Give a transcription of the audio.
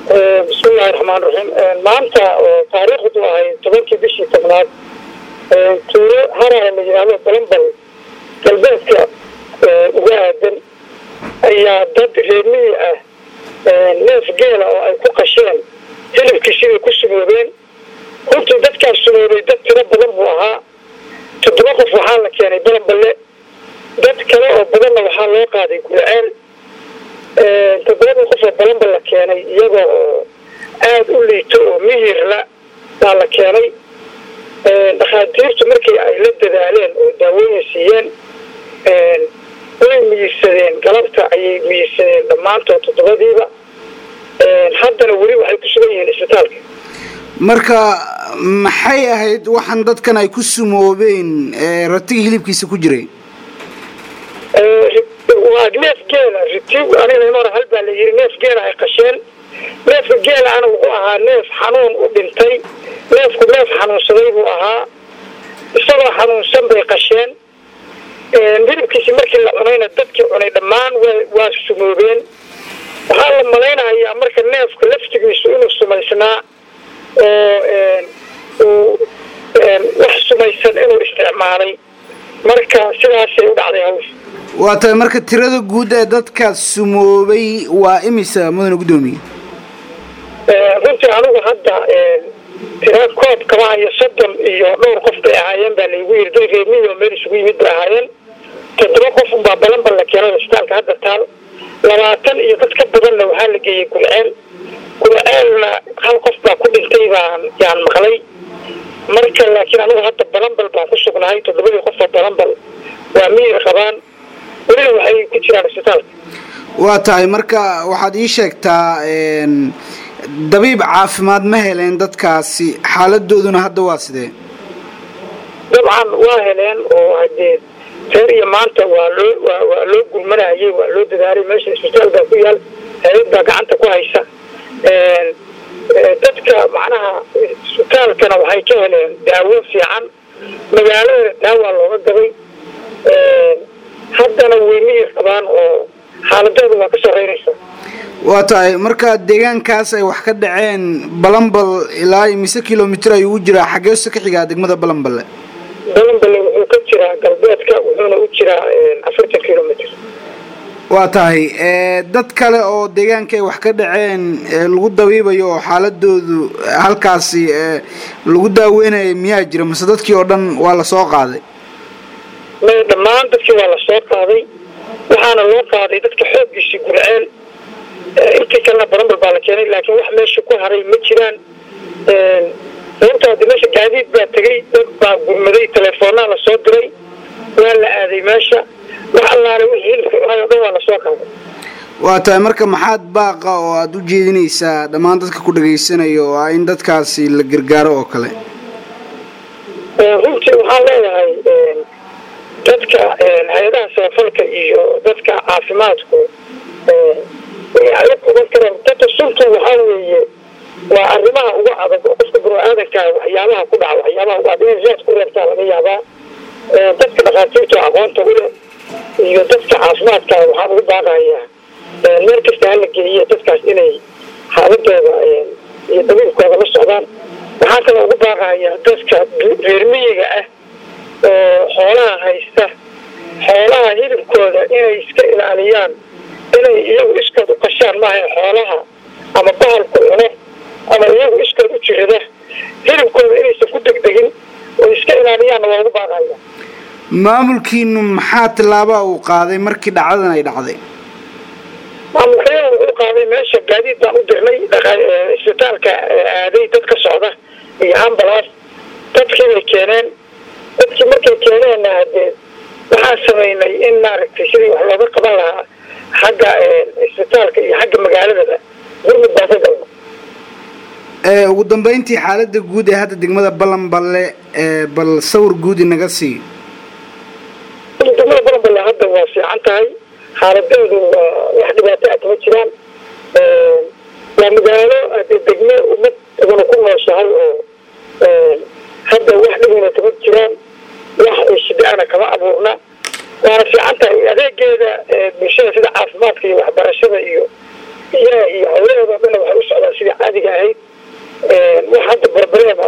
bismillahi raxmaan raxiim maanta oo taariikhdu ahay tobankii bishii tobnaad tuuro harara la yidhaahdo balambal galbeedka uga aadan ayaa dad reermiyi ah neef geela oo ay ku qasheen hilibkiisibay ku sumoobeen runtii dadkaas sumoobay dad tiro badan buu ahaa toddoba qof waxaa la keenay balamballe dad kale oo badanna waxaa loo qaaday gulceel toddobadii qof oo balambal la keenay iyagoo oo aada u liito oo miyirla baa la keenay dhakhaatiirtu markii ay la dadaaleen oo daawooyin siiyeen way miyirsadeen galabta ayay miyirsadeen dhammaantood toddobadiiba haddana weli waxay ku sugan yihiin isbitaalka marka maxay ahayd waxaan dadkan ay ku sumoobeen ratiga hilibkiisa ku jiray waa neef geela ritig aniga hore hal baa la yiri neef geela ay qasheen neefka geela ana wuxuu ahaa neef xanuun u dhintay neefku neef xanuunsaday buu ahaa isagoo xanuunsan bay qasheen hilibkiisi markii la cunayna dadkii cunay dhammaan waa sumoobeen waxaa la malaynayaa marka neefka laftigiisu inuu sumaysnaa oo uu wax sumaysan inuu isticmaalay marka sidaasay u dhacday hawsha waa tahay marka tirada guud ee dadka sumoobay waa imisa mudane guddoomiye runtii anigu hadda tira koob kama hayo soddon iyo dhowr qof bay ahaayeen baa laygu yiri dad reermiyi oo meel isugu yimid bay ahaayeen toddoba qof unbaa balanbal la keenay isbitaalka hadda taal labaatan iyo dad ka badanna waxaa la geeyey gulceel gulceelna hal qof baa ku dhintay baan yaan maqlay marka laakiin anigu hadda balanbal baan ku sugnahay toddobadii qof oo balanbal waa miyir qabaan welina waxay ku jiraan isbitaalka waa tahay marka waxaad ii sheegtaa dabiib caafimaad ma heleen dadkaasi xaaladooduna hadda waa sidee dabcan waa heleen oo hadee reer iyo maanta waa loo waa loo gulmanayay waa loo dadaalay meesha isbitaal baa ku yaal hay-ad baa gacanta ku haysa dadka macnaha isbitaalkana waxay ka heleen daawo fiican magaalada daawaa looga gaday haddana way miyir qabaan oo xaaladooda waa ka sarreynaysa waa tahay marka deegaankaas ay wax ka dhaceen balambal ilaa mise kilomitr ayuu u jiraa xageeso ka xigaa degmada balamballe balamballe wuxuu ka jiraa galbeedka wuxuuna u jiraa afartan kilomitr waa tahay dad kale oo deegaanka ay wax ka dhaceen lagu dabiibayo oo xaaladoodu halkaasi lagu daaweynayo miyaa jira mase dadkii oo dhan waa lasoo qaaday may dhammaan dadkii waa lasoo qaaday waxaana loo qaaday dadka xooggiisii gurceel intii kalena barambal baa la keenay laakiin wax meesha ku haray ma jiraan sababta haddi meesha gaadiid baa tegay dad baa gurmaday telefoonaa lasoo diray waa la aaday meesha wax allaale wixii hilibka cunaay o dhan waa lasoo qaaday waa tahay marka maxaad baaqa oo aada u jeedinaysaa dhammaan dadka ku dhagaysanayo oo ah in dadkaasi la gargaaro oo kale runtii waxaan leeyahay dadka hay-adaha samafalka iyo dadka caafimaadku ayag ugan kareen dadka suntu waxaa weeye waa arrimaha ugu adag oo qofka bini-aadankaa waxyaabaha ku dhaca waxyaabaha ugu adag inay zaad ku reebtaa laga yaabaa dadka dhakhaatiirta aqoonta u leh iyo dadka caafimaadka waxaan ugu baaqayaa meel kasta hala geeyo dadkaas inay xaaladooda iyo dabiibkooda la socdaan waxaa kaloo ugu baaqayaa dadka reermiyiga ah oo xoolaha haysta xoolaha hilibkooda inay iska ilaaliyaan inay iyagu iskood u qashaan maaha xoolaha ama bahalku cuno ama iyagu iskood u jirada hilibkooda inaysan ku degdegin oo iska ilaaliyaanna waa ugu baaqaya maamulkiinu maxaa tillaabaa uu qaaday markii dhacdadan ay dhacday maamulkayada wuxuu qaaday meesha gaadiid baan u dirnay isbitaalka aaday dad ka socda iyo ambalaas dadkii bay keeneen dadkii markay keeneenna hadee waxaan samaynay in maaragtay sidii wax looga qaban lahaa xagga isbitaalka iyo xagga magaaladaba gurmud baan ka galna ugu dambeyntii xaalada guud ee hadda degmada balanballe bal sawir guud inaga sii degmada balanballe hadda waa fiican tahay xaaladeedu waa wax dhibaato ah kama jiraan waa magaalo hadee degme ummad iguna ku nooshahay oo hadda wax dhibina kama jiraan wax shida-ana kama abuurna waana fiican tahay adeegeeda bulshada sida caafimaadka iyo waxbarashada iyo biyaha iyo hawlaheeda o dhanna waxay u socdaan sidii caadiga ahayd wax hadda barbarada